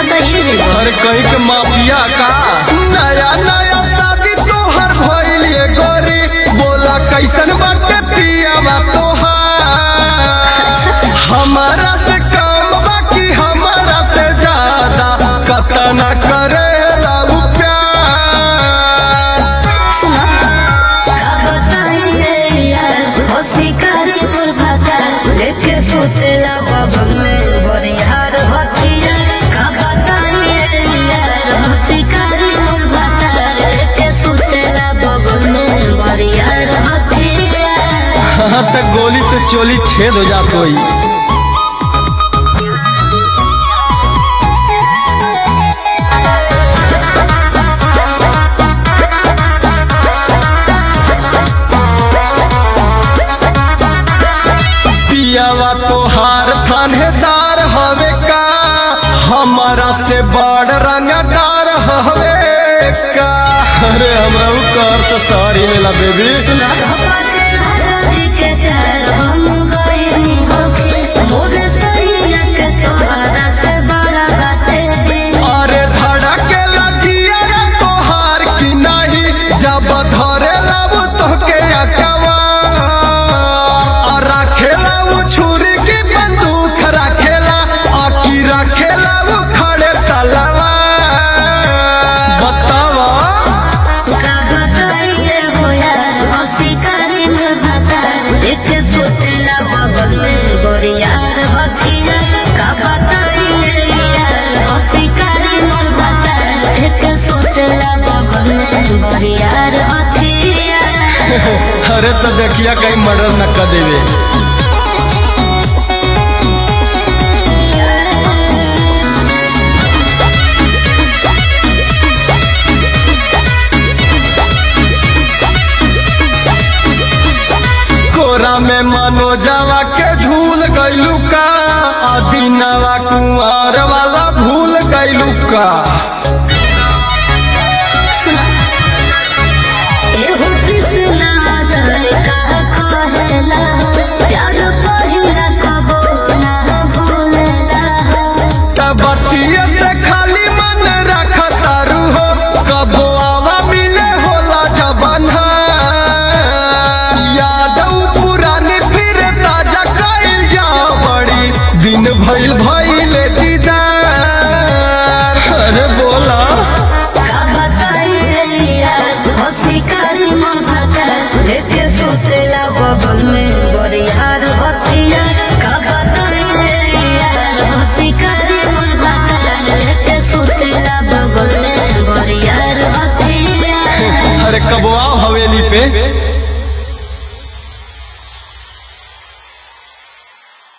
तो हिल जेबो हर कहीं के माफिया का नया नया शादी तोहर भइल ये गोरी बोला कैसन बाटे पियावा तोहार हमारा से कम बाकी हमारा से ज्यादा कतना करेला उ प्यार सुनो का बताइए यार हो शिकारी तोर भाता लेके सोतेला बगल में बरियार हथिया का बताइए यार हो शिकारी तोर भाता लेके सोतेला बगल में बरियार हथिया हाँ तक गोली से चोली छेद हो जात होई पियावा तोहार थानेदार हवे का हमारा से बड़ रंगदार हवे का अरे हमरा उ कर तो सारी मेला बेबी अरे धड़के लजिया तोहार की नहीं जब धरे लाबू तोहके अकवा और रखेला उ छुरी की बंदूक रखेला आकी रखेला उ खड़े तलवा बतावा यार हथिया का बताइए यार हो शिकारी मोर भाता लेके सोतेला बगल में बरियार हथिया अरे तो देखिया कहीं मर्डर न कर देवे कोरा में मनोजवा के झूल गइलू का अदीनवा कुंवर वाला भूल गइलू का एहो कृष्णा जय का कहेला प्यार पहिला कबो ना भूलेला तबतिये से खाली मन रख तारू हो कबो आवा मिले होला जबन याद उ पुरानी फिर ताजा कइल जा बड़ी दिन भइल भइल